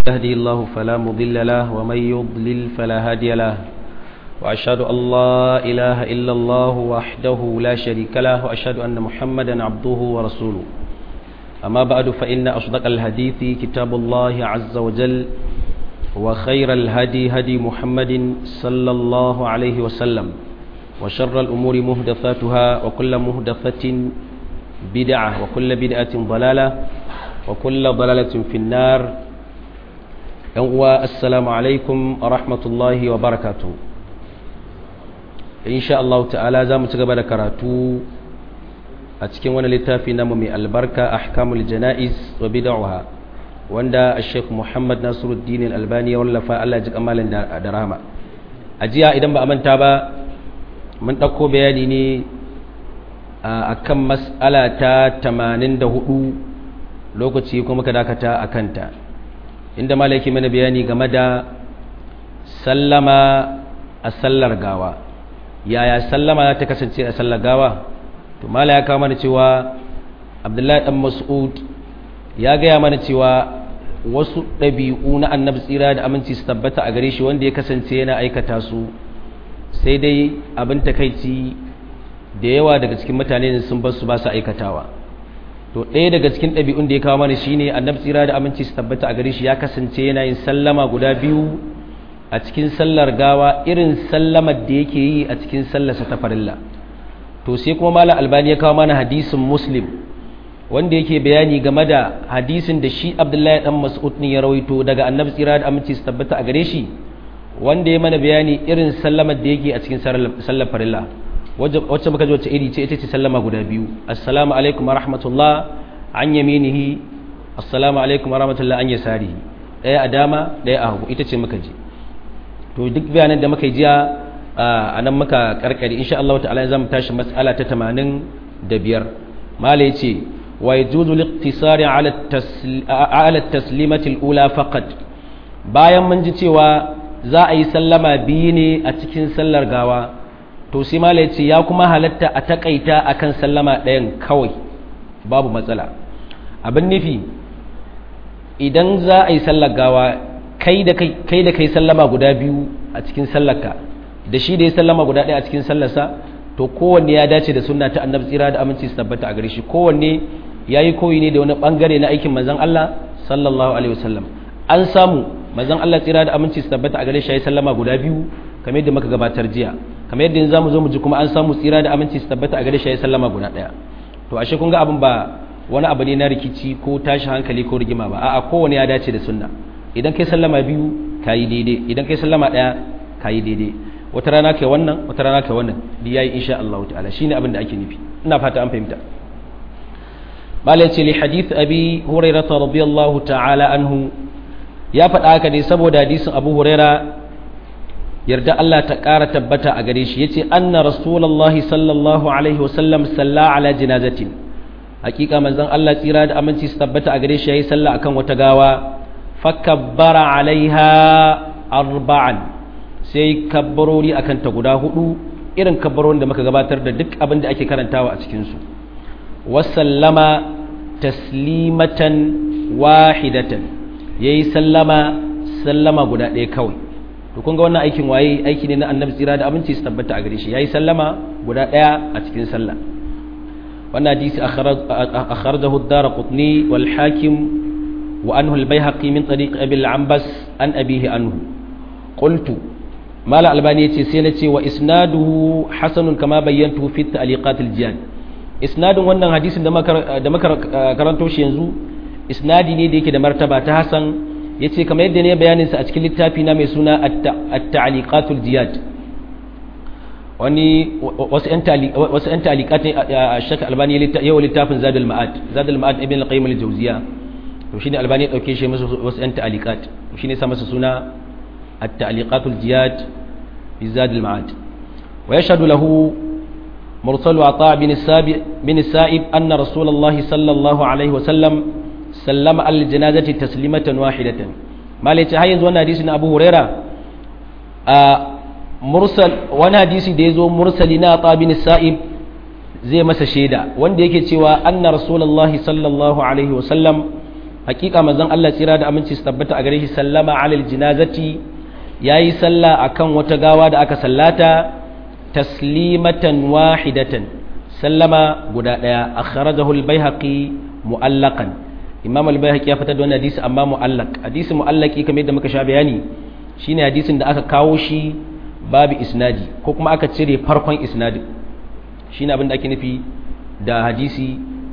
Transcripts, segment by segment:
يهدي الله فلا مضل له ومن يضلل فلا هادي له وأشهد أن لا إله إلا الله وحده لا شريك له وأشهد أن محمدا عبده ورسوله أما بعد فإن أصدق الحديث كتاب الله عز وجل وخير الهدي هدي محمد صلى الله عليه وسلم وشر الأمور مهدفاتها وكل مهدفة بدعة وكل بدعة ضلالة وكل ضلالة في النار السلام عليكم ورحمة الله وبركاته إن شاء الله تعالى زام تقبل كراتو أتكين وانا لتافي نمو من البركة أحكام الجنائز وبدعها wanda Sheikh Muhammad Nasiruddin Al-Albani ya wallafa Allah ya ji kamalin da rahama a jiya idan ba a manta ba mun ɗauko bayani ne a kan mas'ala ta 84 lokaci kuma ka dakata a kanta inda malaki mana bayani game da sallama a sallar gawa yaya sallama za ta kasance a sallar gawa to mala ya kawo mana cewa abdullahi dan mas'ud ya gaya mana cewa wasu ɗabi'u na annabi tsira da aminci su tabbata a gare shi wanda ya kasance yana aikata su sai dai abin takaici da yawa daga cikin mutane sun bar su ba su aikatawa to ɗaya daga cikin ɗabi'un da ya kawo mana shine annabi tsira da aminci su tabbata a gare shi ya kasance yana yin sallama guda biyu a cikin sallar gawa irin sallamar da yake yi a cikin sallarsa ta farilla to sai kuma malam albani ya kawo mana hadisin muslim wanda yake bayani game da hadisin da shi abdullahi dan mas'ud ne ya rawaito daga annabi tsira da aminci su tabbata a gare shi wanda ya mana bayani irin sallamar da yake a cikin sallar farilla wacce muka ji wacce iri ce ita ce sallama guda biyu assalamu alaikum wa rahmatullah an yaminihi assalamu alaikum wa rahmatullah an yasarihi daya a dama daya a hagu ita ce muka ji to duk bayanan da muka yi jiya a nan muka karkare insha Allah ta'ala zamu tashi mas'ala ta 85 mala yace wa yajuzu liqtisari ala ala taslimati al-ula faqat bayan mun ji cewa za a yi sallama biyu ne a cikin sallar gawa to sai mala yace ya kuma halatta a takaita akan sallama ɗayan kawai babu matsala abin nufi idan za a yi sallar gawa kai da kai da kai sallama guda biyu a cikin sallarka da shi da ya sallama guda ɗaya a cikin sallarsa to kowanne ya dace da sunna ta annabi tsira da aminci su tabbata a gare shi kowanne ya yi koyi ne da wani bangare na aikin manzon Allah sallallahu alaihi wasallam an samu manzon Allah tsira da aminci su tabbata a gare shi ya yi sallama guda biyu kamar yadda muka gabatar jiya kamar yadda yanzu zamu zo mu ji kuma an samu tsira da aminci su tabbata a gare shi ya yi sallama guda ɗaya to ashe kun ga abin ba wani abu ne na rikici ko tashi hankali ko rigima ba a'a kowanne ya dace da sunna idan kai sallama biyu kayi daidai idan kai sallama ɗaya kayi daidai wata rana kai wannan wata rana kai wannan da yayi insha Allah ta'ala shine abin da ake nufi ina fata an fahimta bala ce li hadith abi hurairah radiyallahu ta'ala anhu ya faɗa haka ne saboda hadisin abu huraira yarda Allah ta ƙara tabbata a gare shi yace anna rasulullahi sallallahu alaihi wasallam salla ala janazatin hakika manzon Allah tsira da aminci su tabbata a gare shi yayi sallah akan wata gawa fakabbara alaiha arba'an sai kabbarori akan ta guda hudu irin kabbarorin da muka gabatar da duk abin da ake karantawa a cikinsu wasallama taslimatan wahidatan ya yi sallama sallama guda ɗaya kawai to kun ga wannan aikin waye aiki ne na annabi tsira da abinci su tabbata a gare shi ya yi sallama guda ɗaya a cikin sallah wannan hadisi akhrajahu ad-darqutni wal hakim وأنه البيهقي من طريق أبي العنبس عن أبيه عنه قلت ما لا ألباني سينتي وإسناده حسن كما بينته في التعليقات الجياد إسناد wannan hadisin da da muka karanto shi yanzu isnadi ne da yake da martaba ta Hassan yace kamar yadda ne bayanin sa a cikin littafi na mai suna at-ta'liqatul jiyad wani wasu yan wasu yan ta'liqat a Sheikh Albani yau littafin Zadul Ma'ad Zadul Ma'ad ibn al-Qayyim al-Jawziyya to shine albani ya dauke shi musu wasu yan ta'aliqat shine sa masa suna at-ta'liqatul jiyad bi zad al-ma'ad wa yashhadu lahu mursal ata bin sabi bin sa'ib anna rasulullah sallallahu alaihi wa sallam sallama al-janazati taslimatan wahidatan malai ce har yanzu wannan hadisi na Abu Huraira a mursal wani hadisi da yazo mursali na ata bin sa'ib zai masa shaida wanda yake cewa anna rasulullahi sallallahu alaihi wa sallam hakika manzon Allah tsira da aminci su tabbata a gare shi sallama alal jinazati yayi sallah akan wata gawa da aka sallata taslimatan wahidatan sallama guda daya akhrajahu al-baihaqi mu'allaqan imam al-baihaqi ya fitar da wannan hadisi amma mu'allaq hadisi mu'allaqi kamar yadda muka sha bayani shine hadisin da aka kawo shi babu isnadi ko kuma aka cire farkon isnadin shine abin da ake nufi da hadisi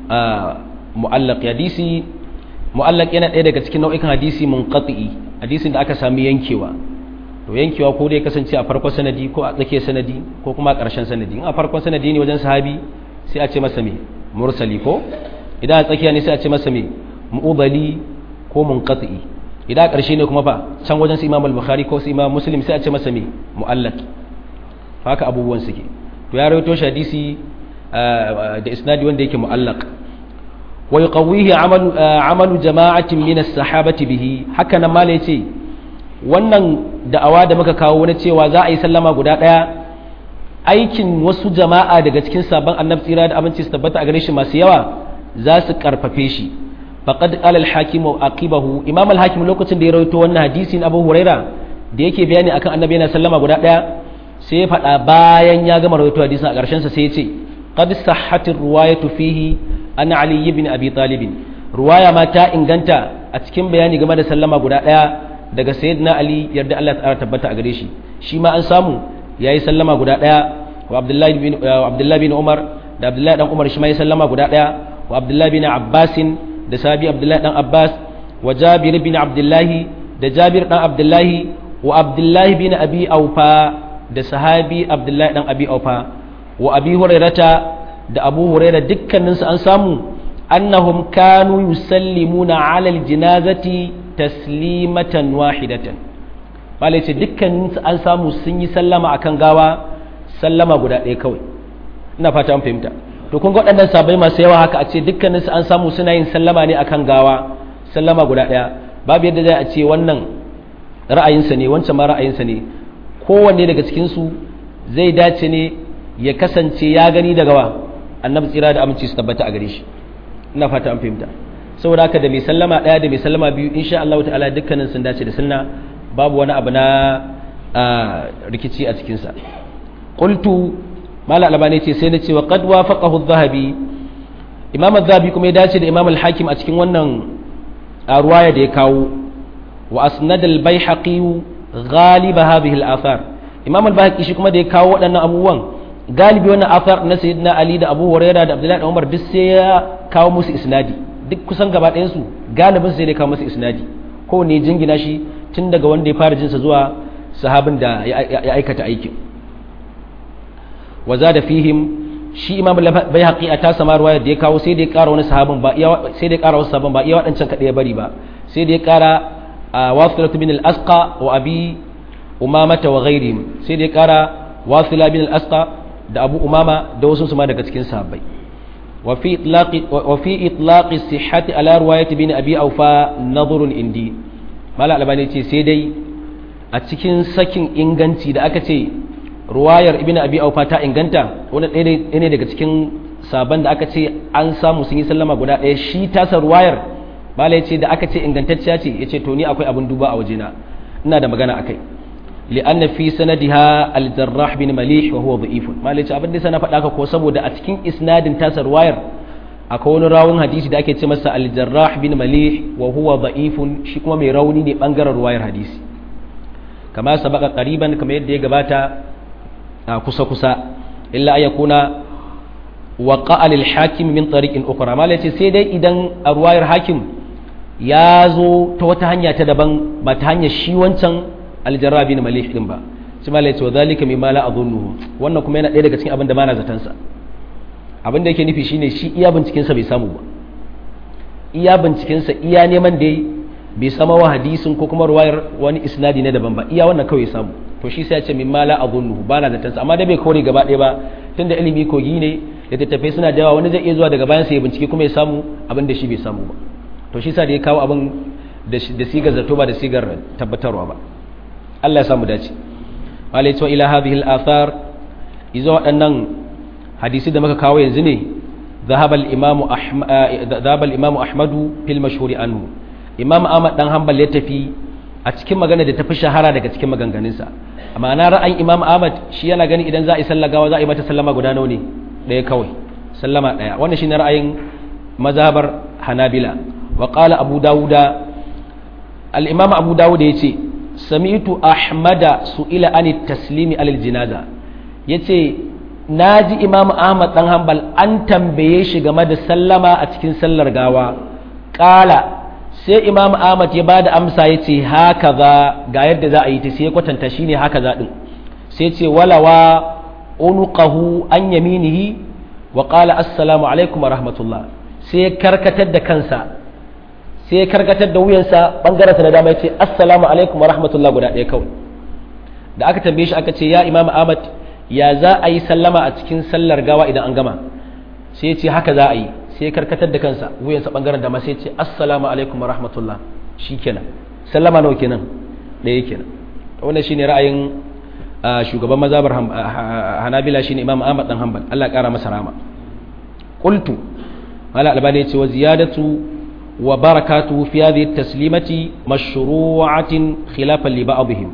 mu'allaq hadisi mu'allaq yana ɗaya daga cikin nau'ikan hadisi munqati hadisin da aka sami yankewa to yankewa ko dai kasance a farkon sanadi ko a tsakiyar sanadi ko kuma a ƙarshen sanadi in a farkon sanadi ne wajen sahabi sai a ce masa me mursali ko idan a tsakiya ne sai a ce masa me mu'ubali ko munqati idan a ƙarshe ne kuma fa can wajen su imam al-bukhari ko su imam muslim sai a ce masa me mu'allaq haka abubuwan suke to ya rawaito shi hadisi da isnadi wanda yake mu'allaq wa yuqawwihi amalu amalu jama'atin min as-sahabati bihi haka nan mala yace wannan da'awa da muka kawo na cewa za a yi sallama guda daya aikin wasu jama'a daga cikin sabon annabi tsira da aminci su tabbata a gare shi masu yawa za su karfafe shi faqad qala al-hakim wa aqibahu imam al-hakim lokacin da ya rawaito wannan hadisin abu huraira da yake bayani akan annabi yana sallama guda daya sai ya faɗa bayan ya gama rawaito hadisin a ƙarshen sa sai ya ce qad sahhat ar-riwayatu fihi an ali ibn abi talib ruwaya ma ta inganta a cikin bayani game da sallama guda daya daga sayyidina ali yarda Allah ta tabbata a gare shi shi ma an samu yayi sallama guda daya wa abdullahi bin abdullahi bin umar da abdullahi dan umar shi ma yayi sallama guda daya wa abdullahi bin abbas da sahabi abdullahi dan abbas wa jabir bin abdullahi da jabir dan abdullahi wa abdullahi bin abi aufa da sahabi abdullahi dan abi aufa wa abi hurairata da abu huraira dukkaninsu an samu annahum kanu yusallimuna ala aljinazati taslimatan wahidatan malai ce dukkaninsu an samu sun yi sallama akan gawa sallama guda ɗaya kawai ina fata an fahimta to kun ga waɗannan sabai masu yawa haka a ce dukkaninsu an samu suna yin sallama ne akan gawa sallama guda ɗaya babu yadda zai a ce wannan ra'ayinsa ne wancan ma ra'ayinsa ne kowanne daga cikinsu zai dace ne ya kasance ya gani daga wa annabi tsira da aminci su tabbata a gare shi ina fata an fahimta saboda haka da mai sallama ɗaya da mai sallama biyu insha Allah ta'ala dukkanin sun dace da sunna babu wani abu na rikici a cikin sa qultu mala albani ce sai na ce wa qad wafaqahu adh-dhahabi imam adh-dhahabi kuma ya dace da imam al-hakim a cikin wannan ruwaya da ya kawo wa asnad al-baihaqi غالب هذه الآثار إمام الباهقي shi kuma da ya kawo waɗannan abubuwan galibi wannan athar na sayyidina Ali da Abu Hurairah da Abdullahi da Umar duk sai ya kawo musu isnadi duk kusan gaba ɗayan su galibin sai ya kawo musu isnadi ko ne jingina shi tun daga wanda ya fara jinsa zuwa sahabin da ya aikata aikin wa zada fihim shi Imam al-Baihaqi a tasa marwaya da ya kawo sai da ya ƙara wani sahabin ba sai da ya ƙara wasu sahabin ba iya waɗancan kaɗai ya bari ba sai da ya ƙara واصلة بن الأسقى وأبي أمامة وغيرهم سيدي كارا واصلة بن الأسقى da abu umama da wasu ma daga cikin sahabbai wa fi itlaqi sihhati ala riwayati bin abi aufa nadhrun indi mala albani ce sai dai a cikin sakin inganci da aka ce ruwayar ibn abi aufa ta inganta wani ɗaya ne daga cikin saban da aka ce an samu sun yi sallama guda ɗaya shi tasa ruwayar mala ce da aka ce ingantacciya ce ya ce to ni akwai abin duba a wajena ina da magana akai li'anna fi sanadiha al-jarrah bin malih wa huwa da'if mala ce abin da sana faɗa ka ko saboda a cikin isnadin tasar wayar akwai wani rawun hadisi da ake ce masa al-jarrah bin malih wa huwa da'if shi kuma mai rauni ne bangaren ruwayar hadisi kama sabaka qariban kamar yadda ya gabata kusa kusa illa ayakuna waqa al-hakim min tariqin ukhra mala ce sai dai idan a ruwayar hakim ya zo ta wata hanya ta daban ba ta hanyar shi wancan aljarabi na malih din ba shi ma laice wa zalika mimma la adhunnuhu wannan kuma yana ɗaya daga cikin abin da bana zaton sa abin da yake nufi shine shi iya binciken sa bai samu ba iya binciken sa iya neman da bai sama wa hadisin ko kuma ruwayar wani isnadi na daban ba iya wannan kawai samu to shi sai ya ce mimma la adhunnuhu bana zaton sa amma da bai kore gaba ɗaya ba tunda ilimi kogi ne da tattafai suna da yawa wani zai iya zuwa daga bayan sa ya bincike kuma ya samu abin da shi bai samu ba to shi sa da ya kawo abin da sigar zato ba da sigar tabbatarwa ba Allah ya samu dace wala yace ila hadhihi al-athar izo waɗannan hadisi da muka kawo yanzu ne ذهب الإمام أحمد ذهب الإمام أحمد في المشهور عنه imam ahmad dan hanbal ya tafi a cikin magana da tafi shahara daga cikin maganganunsa amma na ra'ayin imam ahmad shi yana gani idan za a yi sallah gawa za a yi mata sallama guda nawa ne ɗaya kawai sallama ɗaya wannan shine ra'ayin mazhabar hanabila wa qala abu dawuda al-imam abu dawuda yace sami'tu ahmada su'ila ani taslimi alal jinaza yace naji imam ahmad dan hanbal an tambaye shi game da sallama a cikin sallar gawa qala sai imam ahmad ya bada amsa yace haka za ga yadda za a yi ta sai kwatanta shine haka za din sai ce walawa unuqahu an yaminihi wa qala assalamu alaikum wa rahmatullah sai ya karkatar da kansa sai ya karkatar da wuyansa bangaren na dama ya ce assalamu alaikum wa rahmatullah guda ɗaya kawai da aka tambaye shi aka ce ya imam ahmad ya za a yi sallama a cikin sallar gawa idan an gama sai ya ce haka za a yi sai ya karkatar da kansa wuyansa bangaren dama sai ya ce assalamu alaikum wa rahmatullah shikenan sallama nawa kenan ɗaya kenan wannan shine ra'ayin shugaban mazhabar hanabila shine imam ahmad dan hanbal Allah ya kara masa rama qultu mala albani yace wa ziyadatu wa barakatuhu fi hadhihi at-taslimati mashru'atin khilafan li ba'dihim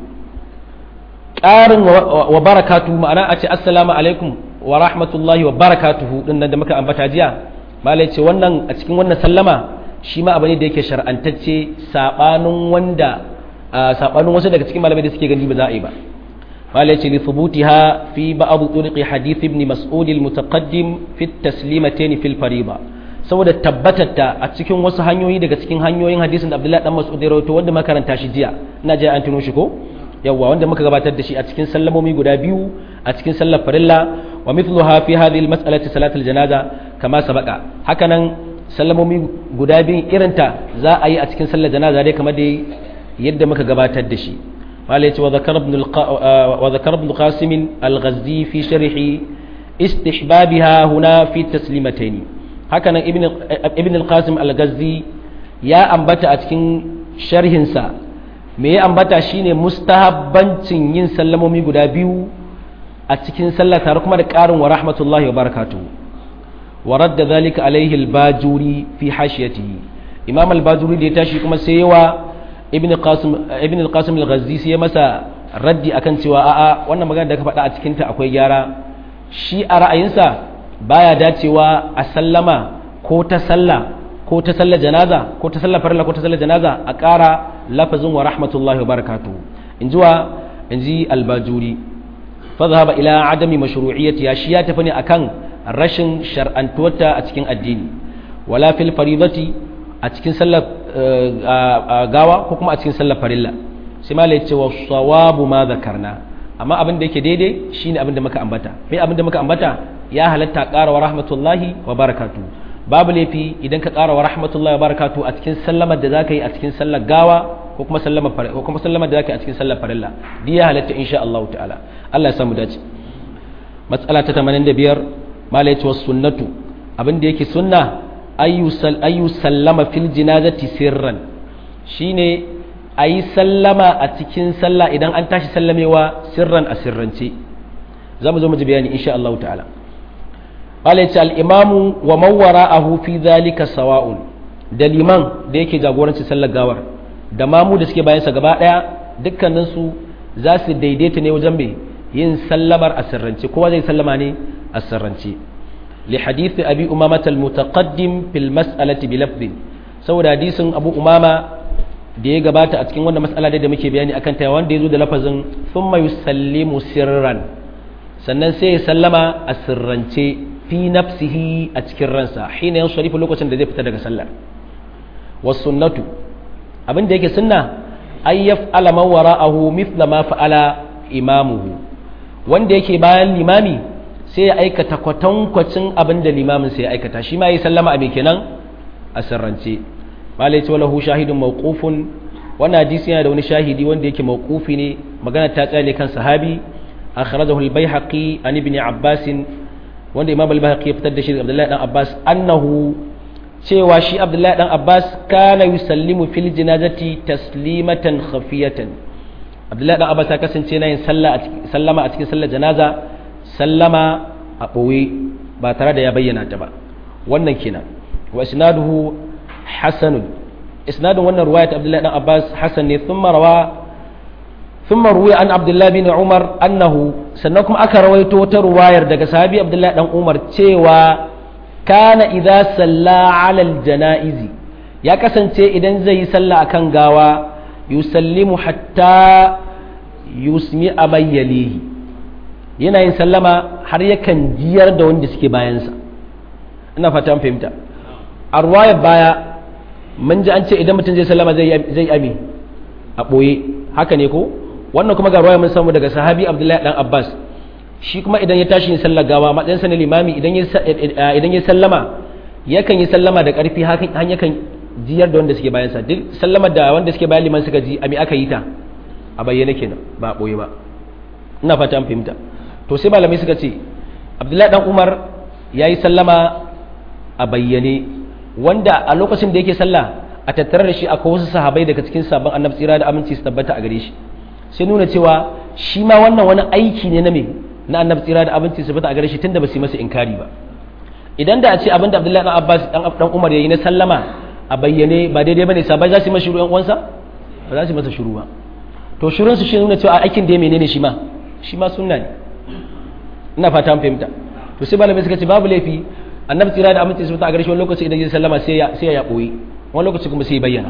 qarin wa barakatuhu ma'ana a ce assalamu alaikum wa rahmatullahi wa barakatuhu din nan da muka ambata jiya mala yace wannan a cikin wannan sallama shi ma abu ne da yake shar'antacce sabanin wanda sabanin wasu daga cikin malamai da suke gani ba za a yi ba قالت لثبوتها في بعض طرق حديث ابن مسعود المتقدم في التسليمتين في الفريضة saboda tabbatata a cikin wasu hanyoyi daga cikin hanyoyin hadisin da Abdullahi dan Mas'ud ya rawaito wanda makaranta shi jiya ina ji an tuno shi ko yawa wanda muka gabatar da shi a cikin sallamomi guda biyu a cikin sallar farilla wa mithluha fi hadhihi al-mas'alati salatul janaza kama sabaqa hakanan sallamomi guda biyu irinta za a yi a cikin sallar janaza dai kamar dai yadda muka gabatar da shi قال وذكر ابن الق... وذكر ابن قاسم الغزي في شرح استحبابها هنا في التسليمتين هكذا ابن ابن القاسم الغزي يا أنبت أتكن شرحنسا me ya ambata shine mustahabbancin yin sallamomi guda biyu a cikin sallah tare kuma da ƙarin wa rahmatullahi wa barakatuhu wa radda zalika alaihi al-bajuri fi hashiyatihi imam al-bajuri da ya tashi kuma sai yawa ibn al-qasim al-ghazzi sai ya masa raddi akan cewa a'a wannan magana da ka faɗa a cikin ta akwai gyara shi a ra'ayinsa baya dacewa a sallama ko ta sallah ko ta sallar janaza ko ta sallar farilla ko ta sallar janaza a ƙara lafazin wa rahmatullahi wa barakatuhu in ji wa in ji al-bajuri fa zahaba ila adami mashru'iyyati shi ya tafi ne akan rashin shar'antuwarta a cikin addini wala fil faridati a cikin sallar gawa ko kuma a cikin sallar farilla sai ma ce wa sawabu ma zakarna amma abin da yake daidai shine abin da muka ambata mai abin da muka ambata ya halatta ƙara wa rahmatullahi wa barakatu babu laifi idan ka ƙara wa rahmatullahi wa barakatu a cikin sallamar da zaka yi a cikin sallar gawa ko kuma sallamar ko kuma sallamar da zaka yi a cikin sallar farilla duk ya halatta insha Allah ta'ala Allah ya samu dace matsala ta 85 malai ce was sunnatu abin da yake sunna ayu sallama fil jinazati sirran shine a yi sallama a cikin sallah idan an tashi sallamewa sirran a sirrance za mu zo mu ji bayani insha Allah ta'ala ce al-imamu wa mawara ahu fi zalika sawa'un da liman da yake jagoranci sallar gawar da mamu da suke bayansa gaba daya dukkaninsu za su daidaita ne wajen mai yin sallamar a sirrance kowa zai sallama ne a sirrance لحديث أبي أمامة المتقدم في المسألة بلفظ saboda hadisin abu umama da ya gabata a cikin wannan mas'ala da muke bayani akan ta wanda ya zo da lafazin thumma yusallimu sirran sannan sai ya sallama a sirrance fi nafsihi a cikin ransa hina yan sharifu lokacin da zai fita daga sallar was sunnatu abin da yake sunna ay yaf'ala man wara'ahu mithla ma fa'ala imamuhu wanda yake bayan limami sai ya aikata kwatankwacin abin da limamin sai ya aikata shi ma yi sallama a kenan a sirrance malai ce walahu shahidun mawqufun wannan hadisi yana da wani shahidi wanda yake mawqufi ne magana ta tsaya ne kan sahabi akhrajahu al-baihaqi an ibn abbas wanda imam al-baihaqi ya fitar da shi daga abdullahi dan abbas annahu cewa shi abdullahi dan abbas kana yusallimu fil janazati taslimatan khafiyatan abdullahi dan abbas ya kasance yana yin sallama a cikin sallar janaza sallama a ɓoye ba tare da ya bayyana ta ba wannan kenan wa isnaduhu hasanun isnadin wannan ruwaya ta abdullahi dan abbas hasan ne thumma rawa thumma ruwiya an abdullahi bin umar annahu sannan kuma aka rawaito wata ruwayar daga sahabi abdullahi dan umar cewa kana idza salla ala janaizi ya kasance idan zai yi sallah akan gawa yusallimu hatta yusmi abayyalihi yana yin sallama har yakan jiyar da wanda suke bayansa ina fata fahimta a ruwayar baya mun ji an ce idan mutum zai sallama zai ami a ɓoye haka ne ko wannan kuma ga ruwaya mun samu daga sahabi abdullahi dan abbas shi kuma idan ya tashi yin sallar gawa matsayinsa na limami idan ya sallama yakan yi sallama da ƙarfi han yakan jiyar da wanda suke bayansa duk sallama da wanda suke bayan liman suka ji ami aka yi ta a bayyane kenan ba a ɓoye ba ina fata an fahimta to sai malamai suka ce abdullahi dan umar ya yi sallama a bayyane wanda a lokacin da yake sallah a tattare da shi akwai wasu sahabai daga cikin sabon annabi tsira da aminci su tabbata a gare shi sai nuna cewa shi ma wannan wani aiki ne na me na annabi tsira da aminci su tabbata a gare shi tunda ba su yi masa inkari ba idan da a ce abinda abdullahi dan abbas dan dan umar yayi na sallama a bayyane ba daidai bane sabai za su yi masa shiru yan uwansa ba za su yi masa shiru ba to shirun su shi nuna cewa aikin da menene shi ma shi ma sunna ne ina fata an fahimta to sai malamai suka ce babu laifi annabi tsira da aminci su ta a garshe wani lokaci idan ya sallama sai ya sai ya boye wani lokaci kuma sai ya bayyana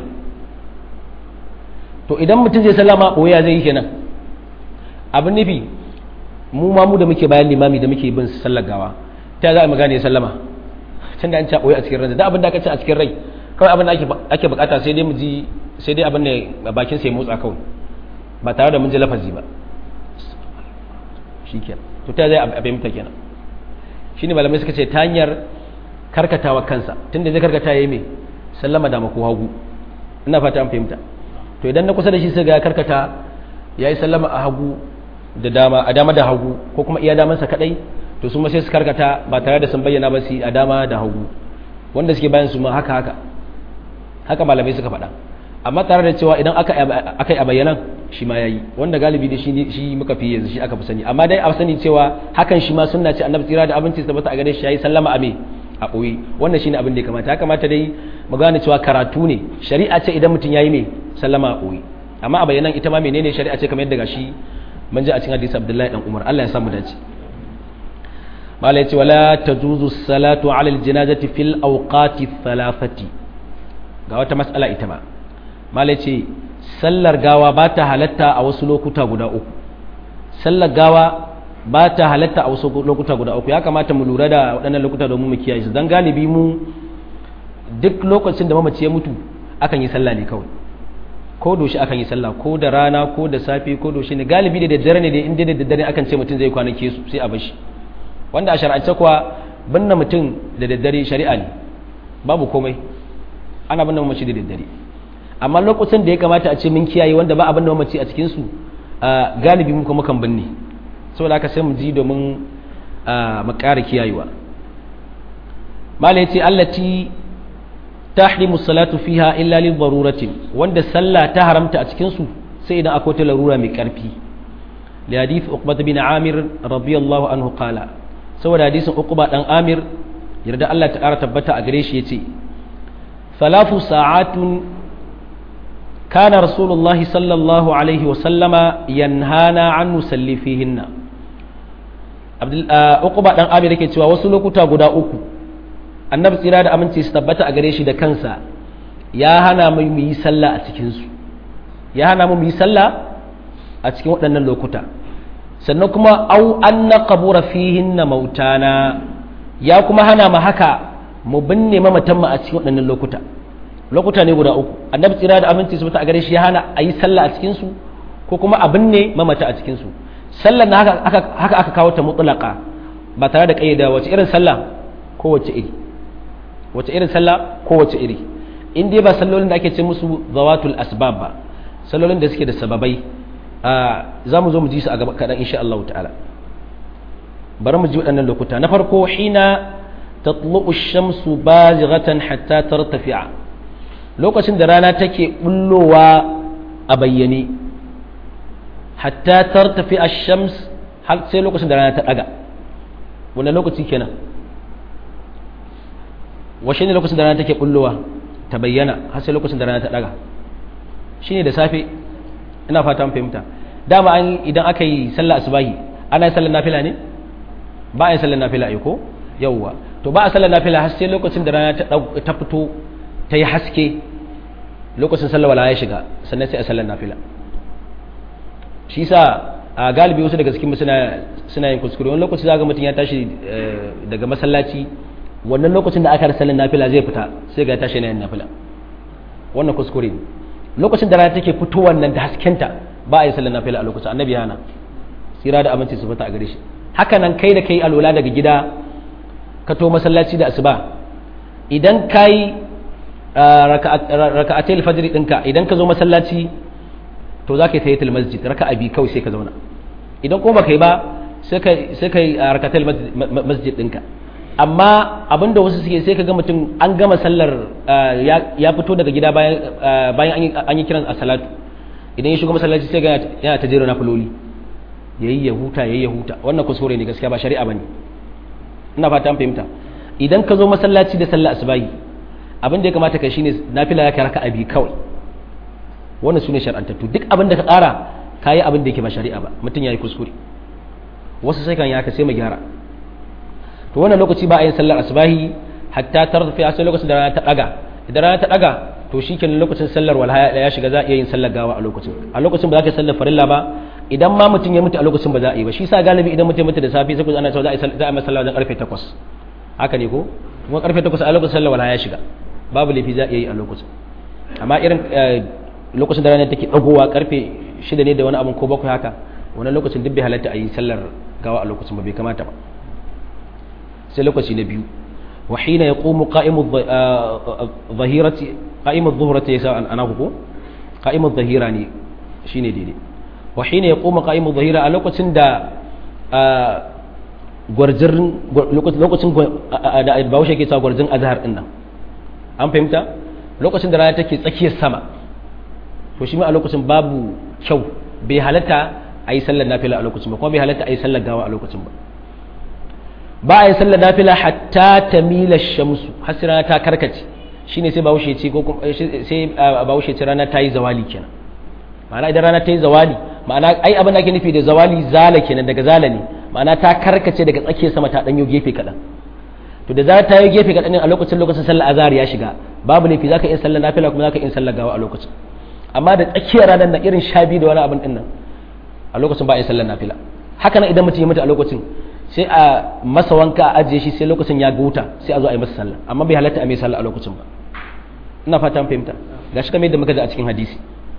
to idan mutum zai sallama boye zai yi kenan abin nufi mu ma mu da muke bayan limami da muke bin sallar gawa ta za a magana ya sallama tun da an ci boye a cikin rai da abin da aka ci a cikin rai kawai abin da ake bukata sai dai mu ji sai dai abin da bakin sai motsa kawai ba tare da mun ji lafazi ba shikenan to ta zai a fahimta kenan shi ne malamai suka ce ta hanyar karkatawa kansa tunda zai karkata ya yi mai sallama da mako hagu ina fata an fahimta to idan na kusa da shi sai ga karkata ya yi sallama a hagu da dama a dama da hagu ko kuma iya damansa kadai to su ma sai su karkata ba tare da sun bayyana ba su a dama da hagu wanda suke bayan su ma haka haka haka malamai suka faɗa amma tare da cewa idan aka yi a bayyanan shi ma ya yi wanda galibi da shi muka fi yanzu shi aka fi sani amma dai a sani cewa hakan shi ma sunna ce annabi tsira da abinci tabbata a gare shi yayi sallama a me a ɓoye wannan shine abin da ya kamata ya kamata dai mu gane cewa karatu ne shari'a ce idan mutum yayi me sallama a ɓoye amma a bayyanan ita ma menene shari'a ce kamar yadda gashi mun ji a cikin hadisi Abdullahi dan Umar Allah ya samu dace mala yace wala tajuzu salatu ala aljanazati fil awqati thalathati ga wata mas'ala ita ma mala ce sallar gawa ba ta halatta a wasu lokuta guda uku sallar gawa ba ta halatta a wasu lokuta guda uku ya kamata mu lura da waɗannan lokuta domin mu kiyaye su don galibi mu duk lokacin da mamaci ya mutu akan yi sallah ne kawai ko doshi akan yi sallah ko da rana ko da safe ko doshi ne galibi da daddare ne da inda da daddare akan ce mutum zai kwanake su sai a bashi wanda a shar'ance kuwa binne mutum da daddare shari'a ne babu komai ana binne mamaci da daddare amma lokacin da ya kamata a ce mun kiyaye wanda ba abin da mamaci a cikinsu galibi muka mukan binne saboda haka sai mu ji domin mu ƙara kiyayewa mala yace allati tahrimu salatu fiha illa lil daruratin wanda sallah ta haramta a cikin su sai idan akwai ta larura mai karfi li hadith uqbah bin amir radiyallahu anhu qala saboda hadisin uqba dan amir yarda Allah ta ƙara tabbata a gare shi yace ثلاث ساعات كان رسول الله صلى الله عليه وسلم ينهانا عن نسلي فيهن عبد عقبة دان Amir yake cewa wasu lokuta guda uku annabi tsira da aminci su tabbata a gare shi da kansa ya hana mu mu yi sallah a cikin su ya hana mu mu yi sallah a cikin waɗannan lokuta sannan kuma au an naqbura fihinna mautana ya kuma hana mu haka mu binne mamatan mu a cikin waɗannan lokuta lokuta ne guda uku annabi tsira da aminci su a gare shi ya hana a yi sallah a cikinsu ko kuma a binne mamata a cikinsu sallar na haka aka kawo ta mutlaka ba tare da kayyada wace irin sallah ko wace iri wace irin sallah ko wace iri in dai ba sallolin da ake ce musu zawatul asbab ba sallolin da suke da sababai za mu zo mu ji su a gaba kaɗan insha Allah ta'ala bari mu ji waɗannan lokuta na farko hina tatlu'u shamsu bazighatan hatta tartafi'a lokacin da rana take bullowa a bayyane hatta tartafi ash-shams har sai lokacin da rana ta daga wannan lokaci kenan washe ne lokacin da rana take bullowa ta bayyana har sai lokacin da rana ta daga shine da safe ina fata fahimta dama an idan aka yi sallah asubahi ana yin sallar nafila ne ba a yin sallar nafila ai ko yawwa to ba a sallar nafila har sai lokacin da rana ta fito ta yi haske lokacin sallar wala ya shiga sannan sai a sallar nafila shi sa a galibi wasu daga cikin suna suna yin kuskure wani lokaci za ga mutum ya tashi daga masallaci wannan lokacin da aka rasa sallar nafila zai fita sai ga tashi na yin nafila wannan kuskure ne lokacin da rana take fitowar nan da haskenta ba a yi sallar nafila a lokacin annabi yana tsira da aminci su fita a gare shi haka nan kai da kai alwala daga gida ka to masallaci da asuba idan kai raka'atul fajr ɗinka idan ka zo masallaci to za ka yi tahiyatul masjid raka'a bi kawai sai ka zauna idan kuma baka yi ba sai ka sai ka yi raka'atul masjid ɗinka amma abinda wasu suke sai ka ga mutum an gama sallar ya fito daga gida bayan an yi kiran a salatu idan ya shiga masallaci sai ga yana ta jera na fuloli yayi ya huta yayi ya huta wannan kuskure ne gaskiya ba shari'a bane ina fata an fahimta idan ka zo masallaci da sallar asubahi abin da ya kamata kai shine nafila ya kai raka'a bi kawai wannan sune shar'antattu duk abin da ka tsara kayi abin da yake ba shari'a ba mutum yayi kuskure wasu sai kan yaka sai mu gyara to wannan lokaci ba a yin sallar asubahi hatta tarfi a sai lokacin da rana ta daga idan rana ta daga to shikenan lokacin sallar walha ya shiga za a iya yin sallar gawa a lokacin a lokacin ba za ka yi sallar farilla ba idan ma mutum ya mutu a lokacin ba za a yi ba shi sa galibi idan mutum ya mutu da safe sai ku ana cewa za a yi za a yi sallar wajen karfe 8 haka ne ko kuma karfe 8 a lokacin sallar walha ya shiga babu laifi za a iya yi a lokacin amma irin lokacin da rana take dagowa karfe 6 ne da wani abin ko bakwai haka wannan lokacin duk bai halatta a yi sallar gawa a lokacin ba bai kamata ba sai lokaci na biyu wa hina yaqumu qa'imu dhahirati qa'imu dhuhrati yasa ana ko qa'imu dhahira ne shine daidai wa hina yaqumu qa'imu dhahira a lokacin da gwarjin lokacin da Bahaushe ke cewa gwarjin azhar din nan an fahimta lokacin da rana take tsakiyar sama to shi ma a lokacin babu kyau bai halatta a yi sallar nafila a lokacin ba kuma bai halatta a yi sallar gawa a lokacin ba ba a yi sallar nafila hatta ta mila shamsu har sai rana ta karkace shine sai bahaushe ce ko sai bahaushe ce rana ta yi zawali kenan ma'ana idan rana ta yi zawali ma'ana ai abin da ake nufi da zawali zala kenan daga zala ne ma'ana ta karkace daga tsakiyar sama ta danyo gefe kaɗan to da za ta yi gefe kaɗan a lokacin lokacin sallar azhar ya shiga babu laifi zaka iya sallar nafila kuma zaka iya sallar gawa a lokacin amma da tsakiyar ranar na irin sha biyu da wani abin din nan a lokacin ba a yi sallar nafila haka nan idan mutum ya mutu a lokacin sai a masa wanka a ajiye shi sai lokacin ya guta sai a zo a yi masa sallah amma bai halatta a mai sallah a lokacin ba ina fata an fahimta gashi kamar yadda muka ji a cikin hadisi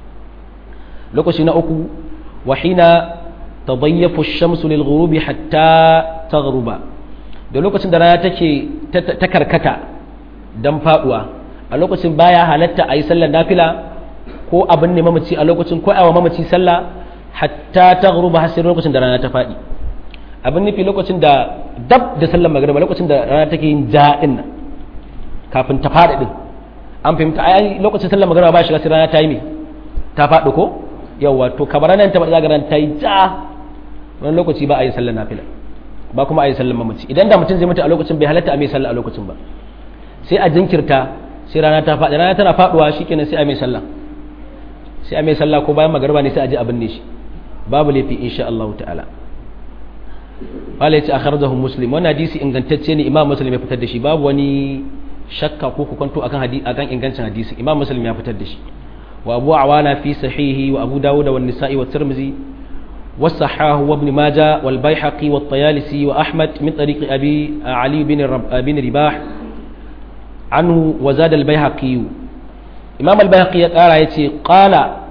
lokaci na uku wa hina tadayyafu ash-shamsu lil ghurubi hatta taghruba da lokacin da rana take ta karkata dan faduwa a lokacin baya halatta a yi sallar nafila ko abin ne mamaci a lokacin ko awa mamaci sallah hatta taghruba har sai lokacin da rana ta fadi abin nufi lokacin da dab da sallar magariba lokacin da rana take yin ja'in nan kafin ta faɗi din an fahimta ai lokacin sallar magariba ba shiga sai rana ta yi me ta faɗi ko yawa to kamar nan ta faɗi zagaran ta yi ja wani lokaci ba a yi sallar nafila ba kuma a yi sallar mamaci idan da mutum zai mutu a lokacin bai halatta a mai sallah a lokacin ba sai a jinkirta sai rana ta faɗi rana tana faɗuwa shikenan sai a mai sallah sai a mai sallah ko bayan magariba ne sai a ji abin ne shi babu laifi insha Allah ta'ala wala yace akhrajahu muslim wannan hadisi ingantacce ne imam muslim ya fitar da shi babu wani shakka ko kukanto akan hadisi akan ingancin hadisi imam muslim ya fitar da shi wa abu awana fi sahihi wa abu dawud wa nisa'i wa tirmidhi wa sahahu wa ibn majah wal baihaqi wa at-tayalisi wa ahmad min tariq abi ali bin bin ribah anhu wa zada al baihaqi imam al baihaqi ya kara yace qala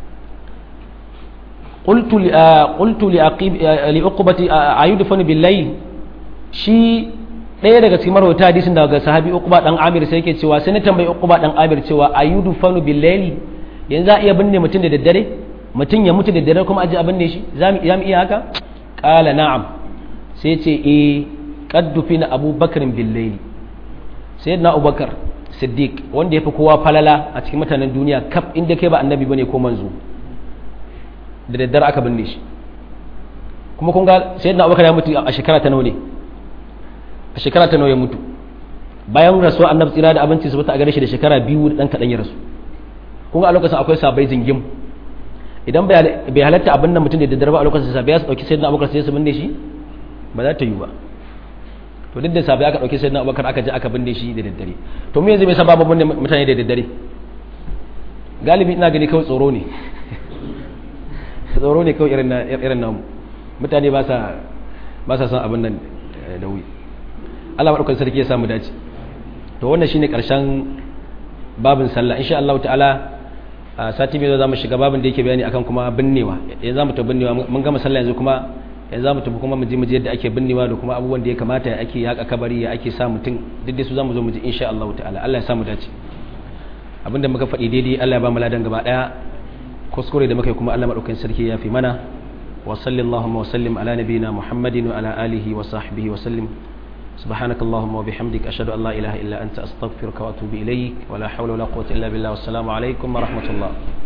قلت قلت لأقيب لأقبة أيدفن بالليل shi ɗaya daga cikin marwata hadisin daga sahabi uqba dan amir sai yake cewa sai na tambayi uqba dan amir cewa ayudu fanu billaili yanzu a iya binne mutum da daddare mutum ya mutu da daddare kuma aje a binne shi za mu iya haka qala na'am sai ce eh qad dufina abubakar billaili sayyidina abubakar siddiq wanda yafi kowa falala a cikin mutanen duniya kaf inda kai ba annabi bane ko manzo da daddare aka binne shi kuma kun ga sayyidina abubakar ya mutu a shekara ta nawa ne a shekara ta nawa ya mutu bayan rasuwa annabi tsira da abinci su bata a gare shi da shekara biyu da dan kadan ya rasu kun ga a lokacin akwai sabai jingim idan bai halatta abin nan mutum da daddare ba a lokacin sabai ya su dauki sayyidina abubakar sai su binne shi ba za ta yi ba to duk da sabai aka dauki sayyidina abubakar aka je aka binne shi da daddare to mu yanzu me yasa babu binne mutane da daddare galibi ina gani kawai tsoro ne tsoro ne kawai irin na irin namu mutane ba sa ba sa son abin nan da wuri Allah madaukakin sarki ya samu dace to wannan shine karshen babin sallah insha Allah ta'ala a sati mai za mu shiga babin da yake bayani akan kuma binnewa yanzu zamu ta binnewa mun gama sallah yanzu kuma yanzu zamu tafi kuma mu ji mu ji yadda ake binnewa da kuma abubuwan da ya kamata ya ake yaka kabari ya ake sa mutum duk da su zamu zo mu ji insha Allah ta'ala Allah ya samu dace abinda muka faɗi daidai Allah ya ba mu ladan gaba daya kuskure da muka yi kuma Allah madaukakin sarki ya fi mana wa sallallahu wa sallim ala nabiyyina muhammadin wa ala alihi wa sahbihi wa sallim سبحانك اللهم وبحمدك أشهد أن لا إله إلا أنت أستغفرك وأتوب إليك ولا حول ولا قوة إلا بالله والسلام عليكم ورحمة الله